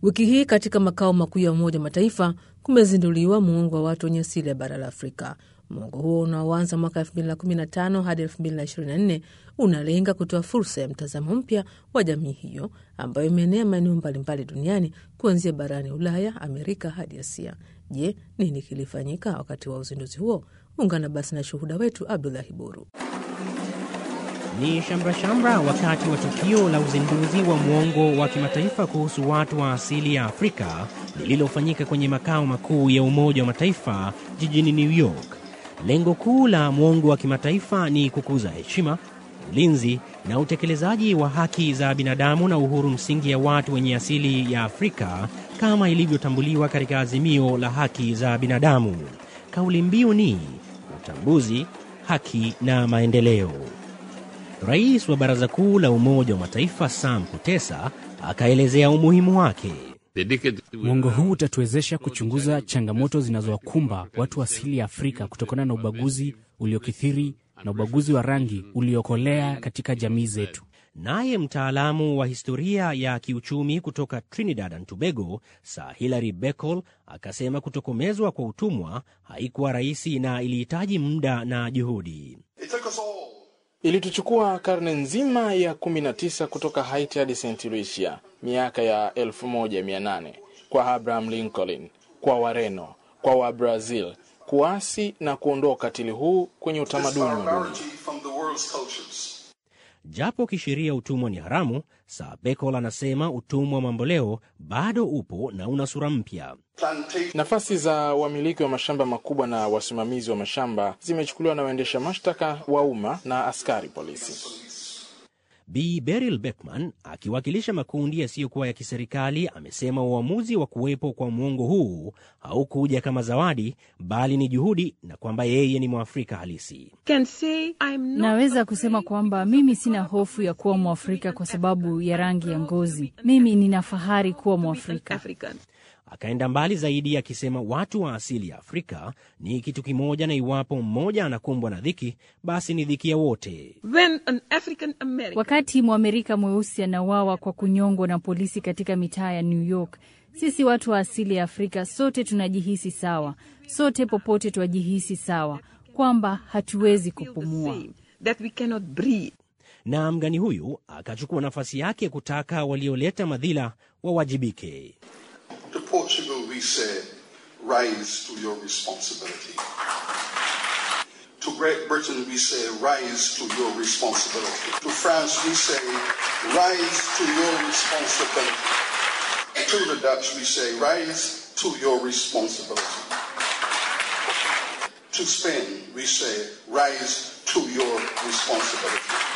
Wiki hii katika makao makuu ya Umoja wa Mataifa kumezinduliwa muungo wa watu wenye asili ya bara la Afrika. Muungo huo unaoanza mwaka 2015 hadi 2024 unalenga kutoa fursa ya mtazamo mpya wa jamii hiyo ambayo imeenea maeneo mbalimbali duniani kuanzia barani Ulaya, Amerika hadi Asia. Je, nini kilifanyika wakati wa uzinduzi huo? Ungana basi na shuhuda wetu Abdulahi Boru. Ni shamra-shamra wakati wa tukio la uzinduzi wa mwongo wa kimataifa kuhusu watu wa asili ya Afrika lililofanyika kwenye makao makuu ya Umoja wa Mataifa jijini New York. Lengo kuu la mwongo wa kimataifa ni kukuza heshima, ulinzi na utekelezaji wa haki za binadamu na uhuru msingi ya watu wenye asili ya Afrika kama ilivyotambuliwa katika azimio la haki za binadamu. Kauli mbiu ni utambuzi, haki na maendeleo. Rais wa Baraza Kuu la Umoja wa Mataifa Sam Kutesa akaelezea umuhimu wake. Mwongo huu utatuwezesha kuchunguza changamoto zinazowakumba watu wa asili ya Afrika kutokana na ubaguzi uliokithiri na ubaguzi wa rangi uliokolea katika jamii zetu. Naye mtaalamu wa historia ya kiuchumi kutoka Trinidad and Tobago, Sir Hilary Beckle, akasema kutokomezwa kwa utumwa haikuwa rahisi na ilihitaji muda na juhudi. Ilituchukua karne nzima ya 19 kutoka Haiti hadi St. Lucia, miaka ya 1800 kwa Abraham Lincoln, kwa Wareno, kwa Wabrazil kuasi na kuondoa ukatili huu kwenye utamaduni wa dunia. Japo kisheria utumwa ni haramu, Sir Beckle anasema utumwa mamboleo bado upo na una sura mpya. Nafasi za wamiliki wa mashamba makubwa na wasimamizi wa mashamba zimechukuliwa na waendesha mashtaka wa umma na askari polisi. Bi Beryl Beckman akiwakilisha makundi yasiyokuwa ya kiserikali amesema uamuzi wa kuwepo kwa mwongo huu haukuja kama zawadi, bali ni juhudi na kwamba yeye ni Mwafrika halisi. Naweza kusema kwamba mimi sina hofu ya kuwa Mwafrika kwa sababu ya rangi ya ngozi. Mimi nina fahari kuwa Mwafrika. Akaenda mbali zaidi akisema watu wa asili ya Afrika ni kitu kimoja, na iwapo mmoja anakumbwa na dhiki, basi ni dhiki ya wote. Wakati Mwamerika mweusi anawawa kwa kunyongwa na polisi katika mitaa ya New York, sisi watu wa asili ya Afrika sote tunajihisi sawa, sote popote twajihisi sawa kwamba hatuwezi kupumua. Na mgani huyu akachukua nafasi yake kutaka walioleta madhila wawajibike. To Portugal, we say, rise to your responsibility. To Great Britain, we say, rise to your responsibility. To France, we say, rise to your responsibility. To the Dutch, we say, rise to your responsibility. To Spain, we say, rise to your responsibility.